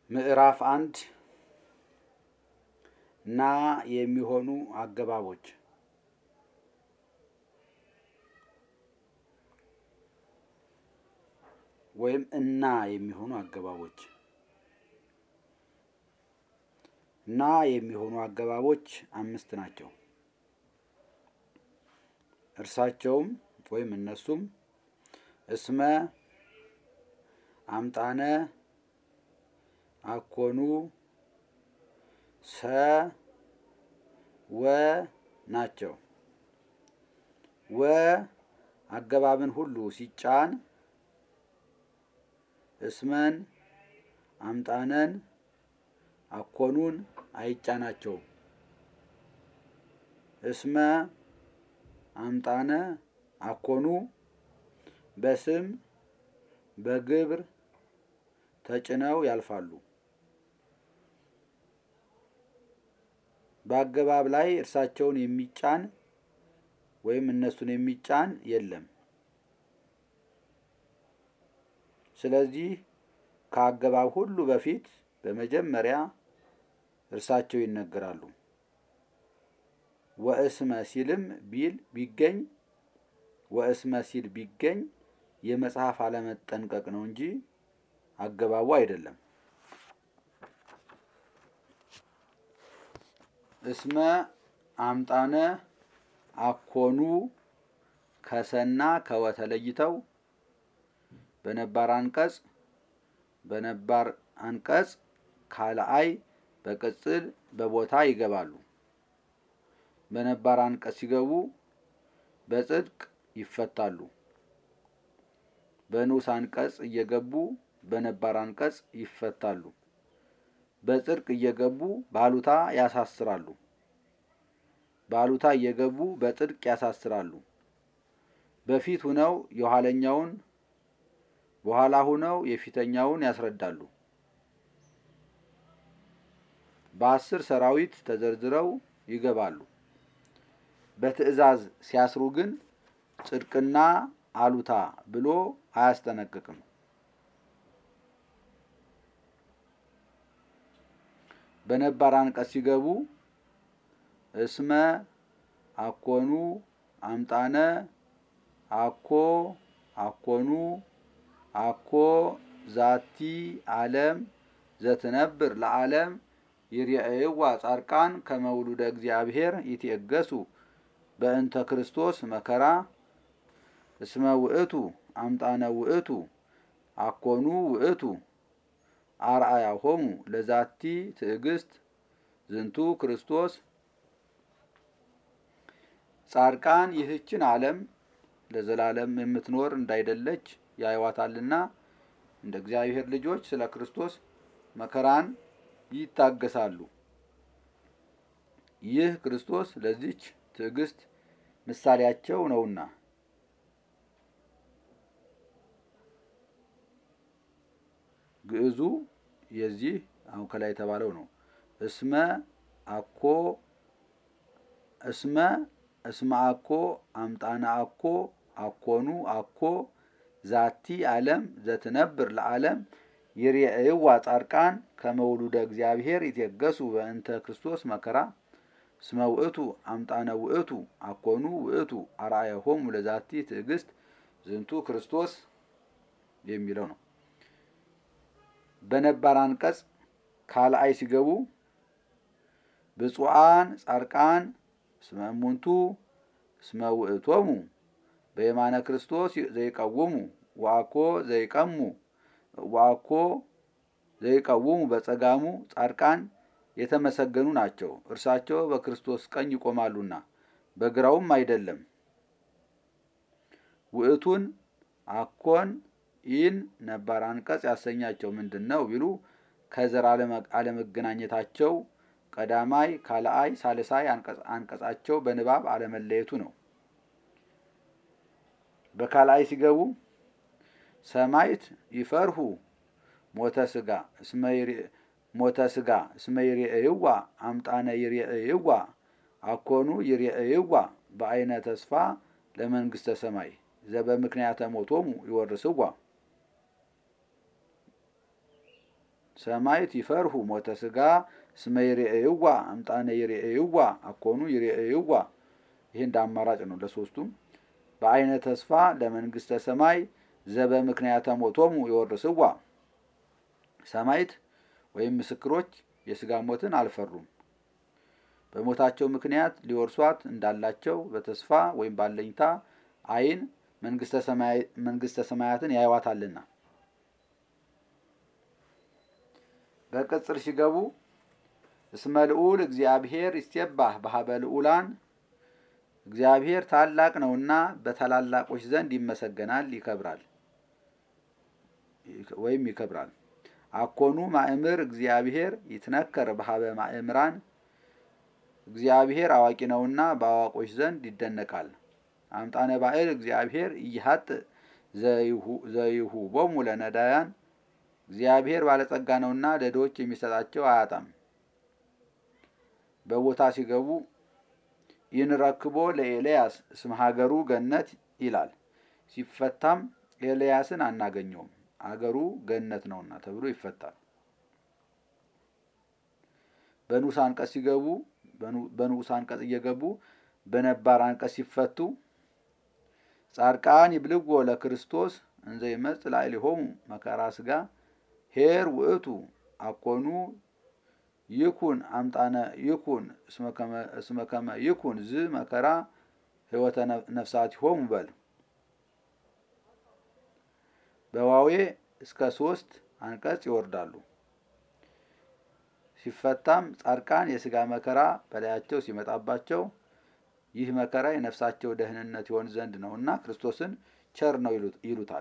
ምዕራፍ አንድ ና የሚሆኑ አገባቦች ወይም እና የሚሆኑ አገባቦች ና የሚሆኑ አገባቦች አምስት ናቸው። እርሳቸውም ወይም እነሱም እስመ፣ አምጣነ፣ አኮኑ፣ ሰ፣ ወ ናቸው። ወ አገባብን ሁሉ ሲጫን እስመን፣ አምጣነን፣ አኮኑን አይጫናቸውም። እስመ፣ አምጣነ፣ አኮኑ በስም በግብር ተጭነው ያልፋሉ። በአገባብ ላይ እርሳቸውን የሚጫን ወይም እነሱን የሚጫን የለም። ስለዚህ ከአገባብ ሁሉ በፊት በመጀመሪያ እርሳቸው ይነገራሉ። ወእስመ ሲልም ቢል ቢገኝ ወእስመ ሲል ቢገኝ የመጽሐፍ አለመጠንቀቅ ነው እንጂ አገባቡ አይደለም። እስመ፣ አምጣነ፣ አኮኑ ከሰና ከወ ተለይተው በነባር አንቀጽ በነባር አንቀጽ ካልአይ በቅጽል በቦታ ይገባሉ። በነባር አንቀጽ ሲገቡ በጽድቅ ይፈታሉ። በንዑስ አንቀጽ እየገቡ በነባር አንቀጽ ይፈታሉ። በጽድቅ እየገቡ ባሉታ ያሳስራሉ። ባሉታ እየገቡ በጽድቅ ያሳስራሉ። በፊት ሁነው የኋለኛውን በኋላ ሁነው የፊተኛውን ያስረዳሉ። በአስር ሰራዊት ተዘርዝረው ይገባሉ። በትእዛዝ ሲያስሩ ግን ጽድቅና አሉታ ብሎ አያስጠነቅቅም። በነባር አንቀጽ ሲገቡ እስመ፣ አኮኑ፣ አምጣነ፣ አኮ፣ አኮኑ፣ አኮ ዛቲ ዓለም ዘትነብር ለዓለም ይርአይዋ ጻድቃን ከመውሉደ እግዚአብሔር ይትየገሱ በእንተ ክርስቶስ መከራ እስመ ውእቱ አምጣነ ውእቱ አኮኑ ውእቱ አርአያሆሙ ለዛቲ ትዕግስት ዝንቱ ክርስቶስ። ጻድቃን ይህችን ዓለም ለዘላለም የምትኖር እንዳይደለች ያዩዋታልና እንደ እግዚአብሔር ልጆች ስለ ክርስቶስ መከራን ይታገሳሉ። ይህ ክርስቶስ ለዚች ትዕግስት ምሳሌያቸው ነውና። ግዕዙ የዚህ አሁን ከላይ የተባለው ነው። እስመ አኮ እስመ እስመ አኮ አምጣነ አኮ አኮኑ አኮ ዛቲ ዓለም ዘትነብር ለዓለም ይርአይዋ ጻድቃን ከመውሉደ እግዚአብሔር ይትየገሱ በእንተ ክርስቶስ መከራ እስመ ውእቱ አምጣነ ውእቱ አኮኑ ውእቱ አርአያሆሙ ለዛቲ ትዕግስት ዝንቱ ክርስቶስ የሚለው ነው። በነባር አንቀጽ ካልአይ ሲገቡ ብፁዓን ጻድቃን እስመ እሙንቱ እስመ ውእቶሙ በየማነ ክርስቶስ ዘይቀውሙ ወአኮ ዘይቀሙ ወአኮ ዘይቀውሙ በጸጋሙ ጻድቃን የተመሰገኑ ናቸው፣ እርሳቸው በክርስቶስ ቀኝ ይቆማሉና በግራውም አይደለም። ውእቱን አኮን ይህን ነባር አንቀጽ ያሰኛቸው ምንድን ነው ቢሉ ከዘር አለመገናኘታቸው ቀዳማይ፣ ካልአይ፣ ሳልሳይ አንቀጻቸው በንባብ አለመለየቱ ነው። በካልአይ ሲገቡ ሰማይት ይፈርሁ ሞተ ስጋ ሞተ ስጋ እስመ ይርአይዋ አምጣነ ይርአይዋ አኮኑ ይርአይዋ በአይነ ተስፋ ለመንግስተ ሰማይ ዘበምክንያተ ሞቶሙ ይወርስዋ ሰማይት ይፈርሁ ሞተ ስጋ እስመ ይሬእይዋ አምጣነ ይሬእይዋ አኮኑ ይሬእይዋ ይሄ እንደ አማራጭ ነው ለሶስቱም በአይነ ተስፋ ለመንግስተ ሰማይ ዘበ ምክንያተ ሞቶሙ ይወርስዋ ሰማይት ወይም ምስክሮች የስጋ ሞትን አልፈሩም በሞታቸው ምክንያት ሊወርሷት እንዳላቸው በተስፋ ወይም ባለኝታ አይን መንግስተ ሰማያትን ያይዋታልና በቅጽር ሲገቡ እስመ ልዑል እግዚአብሔር ይስቴባህ በሀበ ልዑላን እግዚአብሔር ታላቅ ነውና በታላላቆች ዘንድ ይመሰገናል ይከብራል ወይም ይከብራል አኮኑ ማእምር እግዚአብሔር ይትነከር በሀበ ማእምራን እግዚአብሔር አዋቂ ነውና በአዋቆች ዘንድ ይደነቃል አምጣነ ባዕል እግዚአብሔር እይሀጥ ዘይሁ ቦሙ ለነዳያን እግዚአብሔር ባለጸጋ ነውና ለድሆች የሚሰጣቸው አያጣም በቦታ ሲገቡ ይንረክቦ ለኤልያስ እስመ ሀገሩ ገነት ይላል ሲፈታም ኤልያስን አናገኘውም አገሩ ገነት ነውና ተብሎ ይፈታል በንዑስ አንቀጽ ሲገቡ በንዑስ አንቀጽ እየገቡ በነባር አንቀጽ ሲፈቱ ጻድቃን ይብልዎ ለክርስቶስ እንዘ ይመጽእ ላዕሌሆሙ መከራ ስጋ ሄር ውእቱ አኮኑ ይኩን አምጣነ ይኩን እስመ ከመ ይኩን ዝ መከራ ህይወተ ነፍሳቲሆሙ በል በዋዌ እስከ ሶስት አንቀጽ ይወርዳሉ። ሲፈታም ጻድቃን የስጋ መከራ በላያቸው ሲመጣባቸው ይህ መከራ የነፍሳቸው ደህንነት ይሆን ዘንድ ነውና ክርስቶስን ቸር ነው ይሉታል።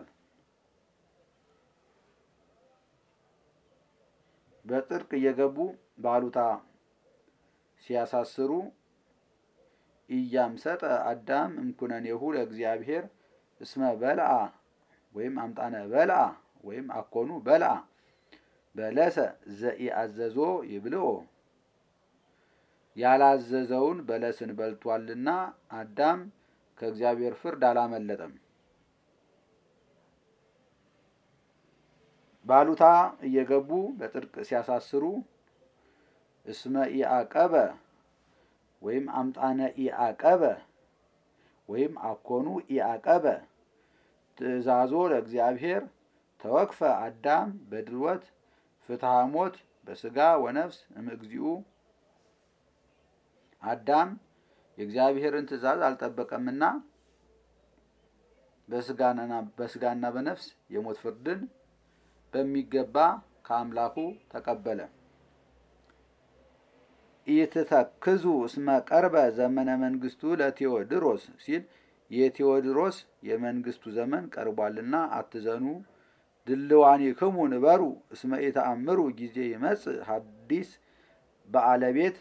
በጥርቅ እየገቡ ባሉታ ሲያሳስሩ ኢያምሰጠ አዳም እምኩነኔሁ ለእግዚአብሔር እስመ በልአ ወይም አምጣነ በልአ ወይም አኮኑ በልአ በለሰ ዘኢአዘዞ ይብልኦ ያላዘዘውን በለስን በልቷልና አዳም ከእግዚአብሔር ፍርድ አላመለጠም። ባሉታ እየገቡ በጥርቅ ሲያሳስሩ እስመ ኢአቀበ ወይም አምጣነ ኢአቀበ ወይም አኮኑ ኢአቀበ ትእዛዞ ለእግዚአብሔር ተወክፈ አዳም በድልወት ፍትሐ ሞት በስጋ ወነፍስ እምእግዚኡ አዳም የእግዚአብሔርን ትእዛዝ አልጠበቀምና በስጋና በነፍስ የሞት ፍርድን በሚገባ ከአምላኩ ተቀበለ። ኢትተክዙ እስመ ቀርበ ዘመነ መንግስቱ ለቴዎድሮስ ሲል የቴዎድሮስ የመንግስቱ ዘመን ቀርቧልና አትዘኑ። ድልዋኒክሙ ንበሩ እስመ ኢተአምሩ ጊዜ ይመጽእ ሐዲስ ባለቤት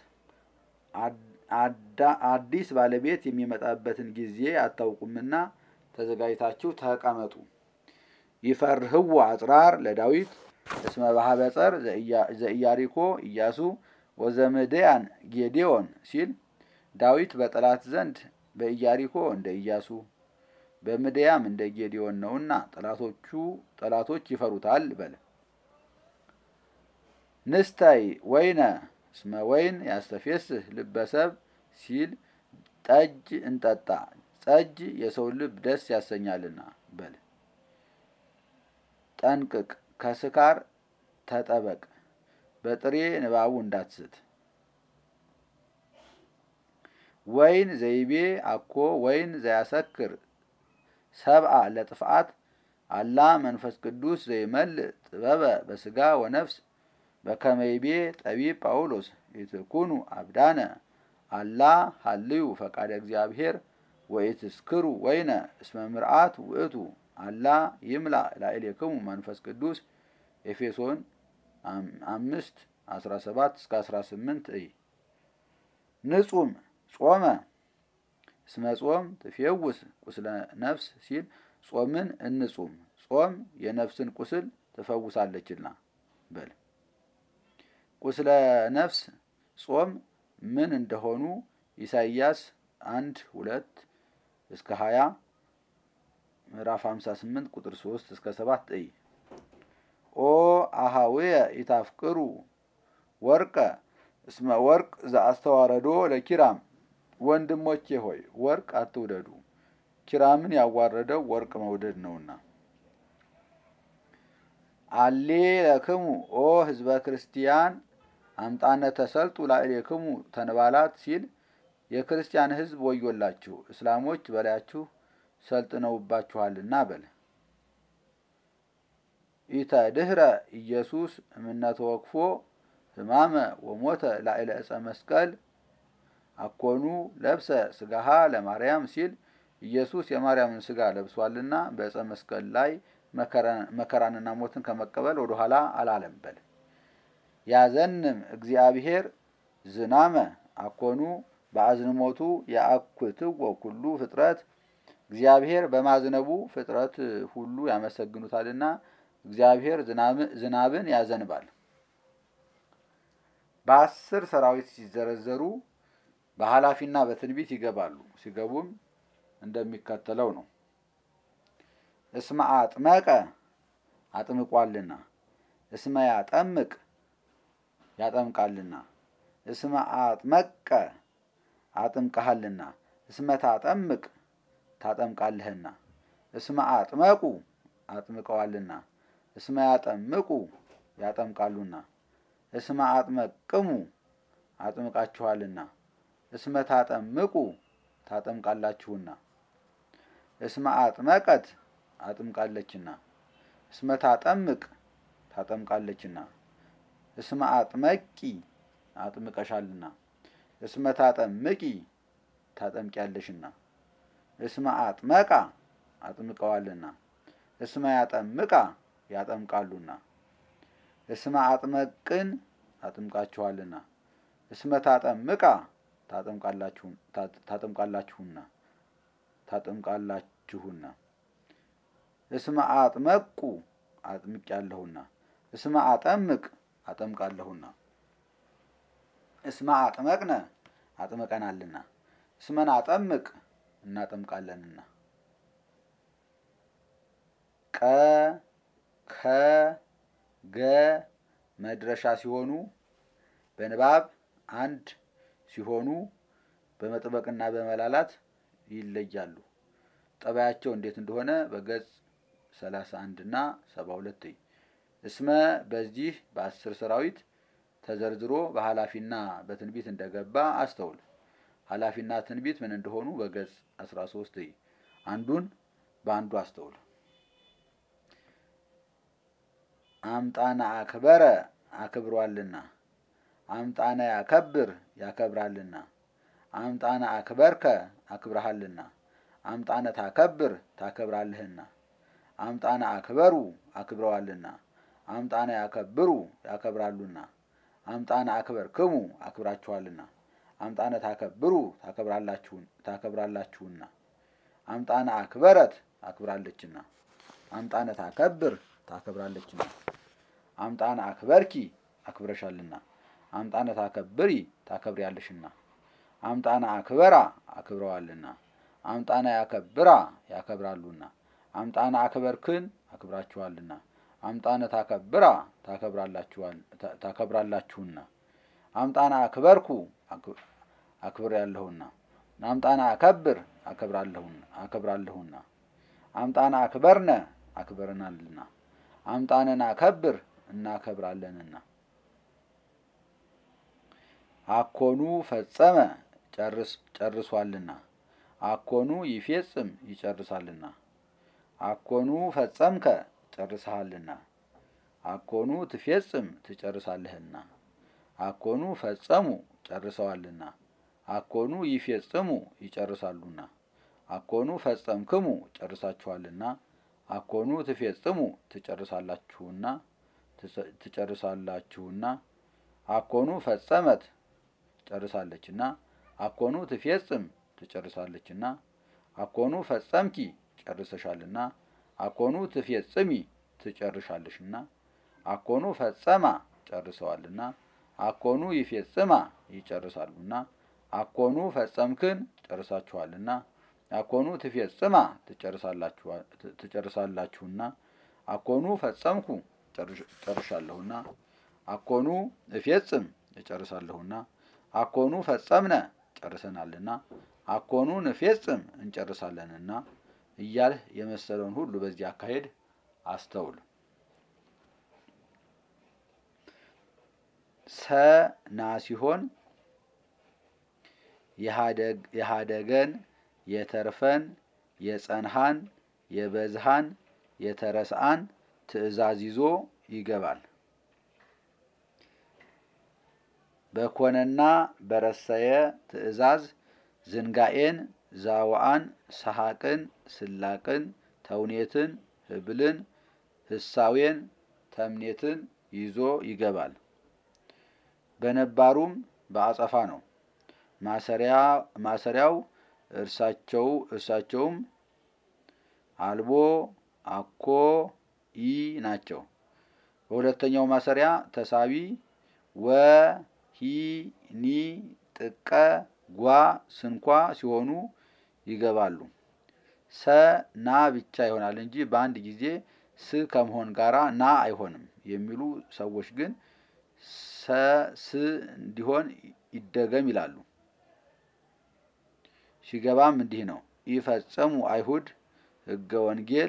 አዲስ ባለቤት የሚመጣበትን ጊዜ አታውቁምና ተዘጋጅታችሁ ተቀመጡ። ይፈርህዎ አጽራር ለዳዊት እስመ ባሕበ ጸር ዘኢያሪኮ ኢያሱ ወዘምድያን ጌዴዎን ሲል ዳዊት በጠላት ዘንድ በኢያሪኮ እንደ ኢያሱ በምድያም እንደ ጌዴዎን ነውና ጠላቶቹ ጠላቶች ይፈሩታል በለ። ንስታይ ወይነ እስመ ወይን ያስተፌስህ ልበሰብ ሲል ጠጅ እንጠጣ ጠጅ የሰው ልብ ደስ ያሰኛልና በል። ጠንቅቅ ከስካር ተጠበቅ በጥሬ ንባቡ እንዳትስት። ወይን ዘይቤ አኮ ወይን ዘያሰክር ሰብአ ለጥፍአት አላ መንፈስ ቅዱስ ዘይመልእ ጥበበ በስጋ ወነፍስ በከመይቤ ጠቢብ ጳውሎስ ኢትኩኑ አብዳነ አላ ሀልዩ ፈቃደ እግዚአብሔር ወኢትስክሩ ወይነ እስመ ምርአት ውእቱ አላ ይምላ ላዕሌክሙ መንፈስ ቅዱስ ኤፌሶን አምስት አስራ ሰባት እስከ አስራ ስምንት እይ ንጹም ጾመ እስመ ጾም ትፌውስ ቁስለ ነፍስ ሲል ጾምን እንጹም ጾም የነፍስን ቁስል ትፈውሳለችና በል። ቁስለ ነፍስ ጾም ምን እንደሆኑ ኢሳይያስ አንድ ሁለት እስከ ሀያ ምዕራፍ ሀምሳ ስምንት ቁጥር ሶስት እስከ ሰባት እይ ኦ አሃው አኀውየ ኢታፍቅሩ ወርቀ እስመ ወርቅ ዘአስተዋረዶ ለኪራም ወንድሞቼ ሆይ ወርቅ አትውደዱ፣ ኪራምን ያዋረደው ወርቅ መውደድ ነውና። አሌ ለክሙ ኦ ህዝበ ክርስቲያን አምጣነ ተሰልጡ ላዕሌክሙ ተንባላት ሲል የክርስቲያን ህዝብ ወዮላችሁ፣ እስላሞች በላያችሁ ሰልጥነውባችኋልና በል። ኢተ ድህረ ኢየሱስ እምነተ ወክፎ ህማመ ወሞተ ላዕለ ዕፀ መስቀል አኮኑ ለብሰ ስጋሃ ለማርያም ሲል ኢየሱስ የማርያምን ስጋ ለብሷልና በዕፀ መስቀል ላይ መከራንና ሞትን ከመቀበል ወደ ኋላ አላለም በል። ያዘንም እግዚአብሔር ዝናመ አኮኑ በአዝንሞቱ የአኩትዎ ኩሉ ፍጥረት እግዚአብሔር በማዝነቡ ፍጥረት ሁሉ ያመሰግኑታልና እግዚአብሔር ዝናብን ያዘንባል። በአስር ሰራዊት ሲዘረዘሩ በኃላፊና በትንቢት ይገባሉ። ሲገቡም እንደሚከተለው ነው። እስመ አጥመቀ አጥምቋልና፣ እስመ ያጠምቅ ያጠምቃልና፣ እስመ አጥመቀ አጥምቀሃልና፣ እስመ ታጠምቅ ታጠምቃለህና፣ እስመ አጥመቁ አጥምቀዋልና፣ እስመ ያጠምቁ ያጠምቃሉና፣ እስመ አጥመቅሙ አጥምቃችኋልና፣ እስመ ታጠምቁ ታጠምቃላችሁና፣ እስመ አጥመቀት አጥምቃለችና፣ እስመ ታጠምቅ ታጠምቃለችና፣ እስመ አጥመቂ አጥምቀሻልና፣ እስመ ታጠምቂ ታጠምቂያለሽና፣ እስመ አጥመቃ አጥምቀዋልና፣ እስመ ያጠምቃ ያጠምቃሉና፣ እስመ አጥመቅን አጥምቃችኋልና፣ እስመ ታጠምቃ ታጠምቃላችሁና ታጠምቃላችሁና እስመ አጥመቁ አጥምቄያለሁና እስመ አጠምቅ አጠምቃለሁና እስመ አጥመቅነ አጥምቀናልና እስመን አጠምቅ እናጠምቃለንና ቀ ከ ገ መድረሻ ሲሆኑ በንባብ አንድ ሲሆኑ በመጥበቅና በመላላት ይለያሉ። ጠባያቸው እንዴት እንደሆነ በገጽ ሰላሳ አንድ እና ሰባ ሁለት እስመ በዚህ በአስር ሰራዊት ተዘርዝሮ በኃላፊና በትንቢት እንደገባ አስተውል። ኃላፊና ትንቢት ምን እንደሆኑ በገጽ አስራ ሶስት አንዱን በአንዱ አስተውል። አምጣነ አክበረ አክብሯልና፣ አምጣነ ያከብር ያከብራልና፣ አምጣነ አክበርከ አክብረሃልና፣ አምጣነ ታከብር ታከብራለህና፣ አምጣነ አክበሩ አክብረዋልና፣ አምጣነ ያከብሩ ያከብራሉና፣ አምጣነ አክበርክሙ አክብራችኋልና፣ አምጣነ ታከብሩ ታከብራላችሁና፣ አምጣነ አክበረት አክብራለችና፣ አምጣነ ታከብር ታከብራለችና፣ አምጣነ አክበርኪ አክብረሻልና፣ አምጣነ ታከብሪ ታከብሪያለሽና፣ አምጣነ አክበራ አክብረዋልና፣ አምጣነ ያከብራ ያከብራሉና፣ አምጣነ አክበርክን አክብራችኋልና፣ አምጣነ ታከብራ ታከብራላችሁና፣ አምጣነ አክበርኩ አክብር ያለሁና፣ አምጣነ አከብር አከብራለሁና፣ አምጣነ አክበርነ አክበረናልና፣ አምጣነን አከብር እናከብራለንና። አኮኑ ፈጸመ ጨርሷልና፣ አኮኑ ይፌጽም ይጨርሳልና፣ አኮኑ ፈጸምከ ጨርሰሃልና፣ አኮኑ ትፌጽም ትጨርሳለህና፣ አኮኑ ፈጸሙ ጨርሰዋልና፣ አኮኑ ይፌጽሙ ይጨርሳሉና፣ አኮኑ ፈጸምክሙ ጨርሳችኋልና፣ አኮኑ ትፌጽሙ ትጨርሳላችሁና ትጨርሳላችሁና፣ አኮኑ ፈጸመት ጨርሳለችና፣ አኮኑ ትፌጽም ትጨርሳለችና፣ አኮኑ ፈጸምኪ ጨርሰሻልና፣ አኮኑ ትፌጽሚ ትጨርሻለሽና፣ አኮኑ ፈጸማ ጨርሰዋልና፣ አኮኑ ይፌጽማ ይጨርሳሉና፣ አኮኑ ፈጸምክን ጨርሳችኋልና፣ አኮኑ ትፌጽማ ትጨርሳላችሁና፣ አኮኑ ፈጸምኩ ጨርሻለሁና አኮኑ እፌጽም እጨርሳለሁና አኮኑ ፈጸምነ ጨርሰናልና አኮኑ ንፌጽም እንጨርሳለንና እያልህ የመሰለውን ሁሉ በዚህ አካሄድ አስተውል። ሰ ና ሲሆን የሃደገን የተርፈን የጸንሃን የበዝሃን የተረስአን ትእዛዝ ይዞ ይገባል። በኮነና በረሰየ ትእዛዝ ዝንጋኤን ዛዋአን ሰሐቅን ስላቅን ተውኔትን ህብልን ህሳዌን ተምኔትን ይዞ ይገባል። በነባሩም በአጸፋ ነው። ማሰሪያው እርሳቸው እርሳቸውም አልቦ አኮ ኢ ናቸው። በሁለተኛው ማሰሪያ ተሳቢ ወ ሂ ኒ ጥቀ ጓ ስንኳ ሲሆኑ ይገባሉ። ሰ ና ብቻ ይሆናል እንጂ በአንድ ጊዜ ስ ከመሆን ጋራ ና አይሆንም የሚሉ ሰዎች ግን ሰ ስ እንዲሆን ይደገም ይላሉ። ሲገባም እንዲህ ነው። ይፈጸሙ አይሁድ ህገ ወንጌል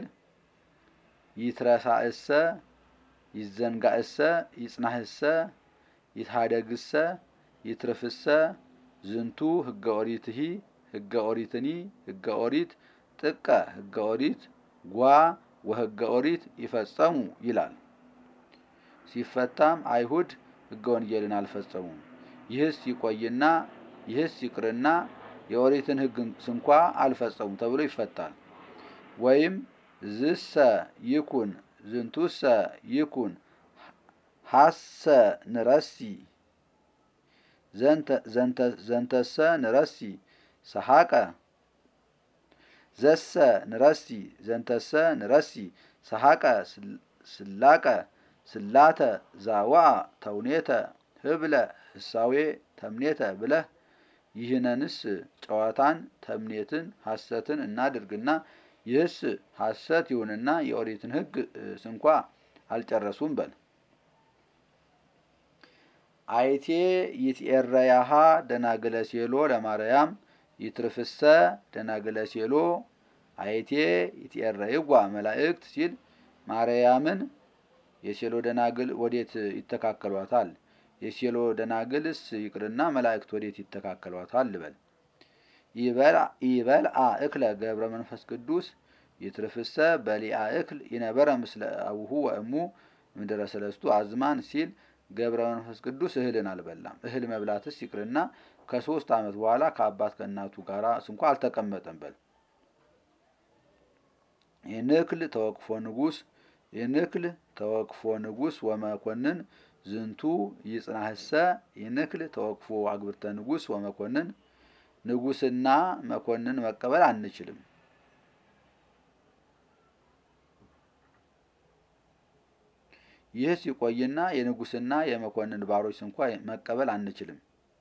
ይትረሳእሰ ይዘንጋእሰ ይጽናህሰ ይትሃደግሰ ይትርፍሰ ዝንቱ ህገ ኦሪትሂ ህገ ኦሪትኒ ህገ ኦሪት ጥቀ ህገ ኦሪት ጓ ወህገ ኦሪት ይፈጸሙ ይላል። ሲፈታም አይሁድ ህገ ወንጌልን አልፈጸሙም። ይህስ ይቆይና ይህስ ይቅርና የኦሪትን ህግ ስንኳ አልፈጸሙም ተብሎ ይፈታል። ወይም ዝሰ ይኩን ዝንቱሰ ይኩን ሀሰ ንረሲ ዘንተሰ ንረሲ ሰሐቀ ዘሰ ንረሲ ዘንተሰ ንረሲ ሰሐቀ ስላቀ ስላተ ዛዋአ ተውኔተ ህብለ ህሳዌ ተምኔተ ብለህ ይህነንስ ጨዋታን ተምኔትን ሐሰትን እናድርግና ይህስ ሐሰት ይሁንና የኦሪትን ህግ ስንኳ አልጨረሱም በል። አይቴ ይትኤረያሃ ደናግለ ሴሎ ለማርያም ይትርፍሰ ደናግለ ሴሎ አይቴ ይትኤረይጓ መላእክት ሲል ማርያምን የሴሎ ደናግል ወዴት ይተካከሏታል? የሴሎ ደናግልስ ይቅርና መላእክት ወዴት ይተካከሏታል? ልበል ይበልአ እክለ ገብረ መንፈስ ቅዱስ ይትርፍሰ በሊአ እክል ይነበረ ምስለ አቡሁ ወእሙ ምድረ ሰለስቱ አዝማን ሲል ገብረ መንፈስ ቅዱስ እህልን አልበላም። እህል መብላትስ ይቅርና ከሶስት ዓመት በኋላ ከአባት ከእናቱ ጋር ስንኳ አልተቀመጠም። በል የንክል ተወቅፎ ንጉስ የንክል ተወቅፎ ንጉስ ወመኮንን ዝንቱ ይጽናህሰ የንክል ተወቅፎ አግብርተ ንጉስ ወመኮንን ንጉስና መኮንን መቀበል አንችልም። ይህ ሲቆይና የንጉስና የመኮንን ባሮች እንኳ መቀበል አንችልም።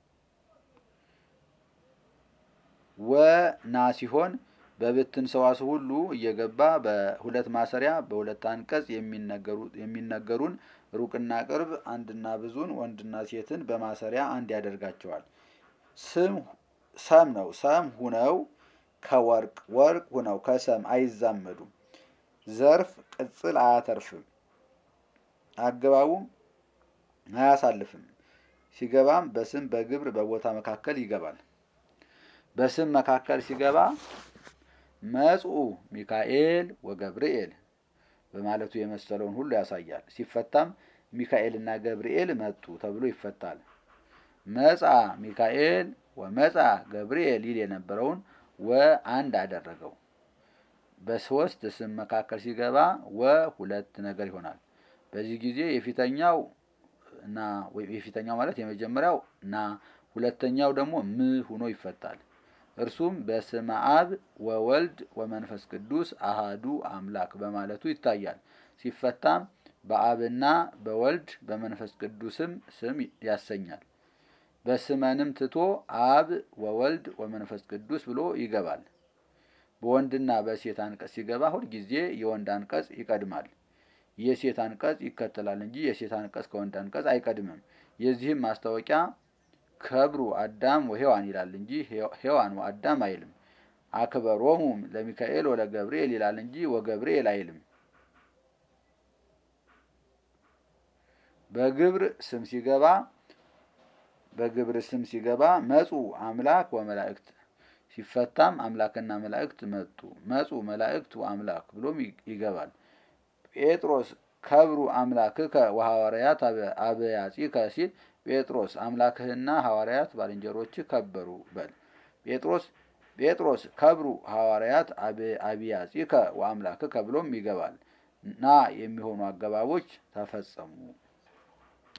ወና ሲሆን በብትን ሰዋስው ሁሉ እየገባ በሁለት ማሰሪያ በሁለት አንቀጽ የሚነገሩን ሩቅና ቅርብ አንድና ብዙን ወንድና ሴትን በማሰሪያ አንድ ያደርጋቸዋል። ስም ሰም ነው። ሰም ሁነው ከወርቅ ወርቅ ሁነው ከሰም አይዛመዱም። ዘርፍ ቅጽል አያተርፍም። አገባቡም አያሳልፍም። ሲገባም በስም በግብር በቦታ መካከል ይገባል። በስም መካከል ሲገባ መጽኡ ሚካኤል ወገብርኤል በማለቱ የመሰለውን ሁሉ ያሳያል። ሲፈታም ሚካኤልና ገብርኤል መጡ ተብሎ ይፈታል። መጻ ሚካኤል ወመጻ ገብርኤል ይል የነበረውን ወ አንድ አደረገው። በሶስት ስም መካከል ሲገባ ወ ሁለት ነገር ይሆናል። በዚህ ጊዜ የፊተኛው ና የፊተኛው ማለት የመጀመሪያው ና ሁለተኛው ደግሞ ም ሁኖ ይፈታል። እርሱም በስመ አብ ወወልድ ወመንፈስ ቅዱስ አሃዱ አምላክ በማለቱ ይታያል። ሲፈታም በአብና በወልድ በመንፈስ ቅዱስም ስም ያሰኛል። በስመንም ትቶ አብ ወወልድ ወመንፈስ ቅዱስ ብሎ ይገባል። በወንድና በሴት አንቀጽ ሲገባ ሁልጊዜ የወንድ አንቀጽ ይቀድማል። የሴት አንቀጽ ይከተላል እንጂ የሴት አንቀጽ ከወንድ አንቀጽ አይቀድምም። የዚህም ማስታወቂያ ከብሩ አዳም ወሔዋን ይላል እንጂ ሔዋን ወአዳም አይልም። አክበሮሙ ለሚካኤል ወለገብርኤል ይላል እንጂ ወገብርኤል አይልም። በግብር ስም ሲገባ በግብር ስም ሲገባ መጹ አምላክ ወመላእክት ሲፈታም አምላክና መላእክት መጡ። መጹ መላእክት ወአምላክ ብሎም ይገባል። ጴጥሮስ ከብሩ አምላክከ ወሐዋርያት አበያጺከ ሲል ጴጥሮስ አምላክህና ሐዋርያት ባልንጀሮች ከበሩ በል። ጴጥሮስ ጴጥሮስ ከብሩ ሐዋርያት አብያጺከ ወአምላክከ ብሎም ይገባል። ና የሚሆኑ አገባቦች ተፈጸሙ።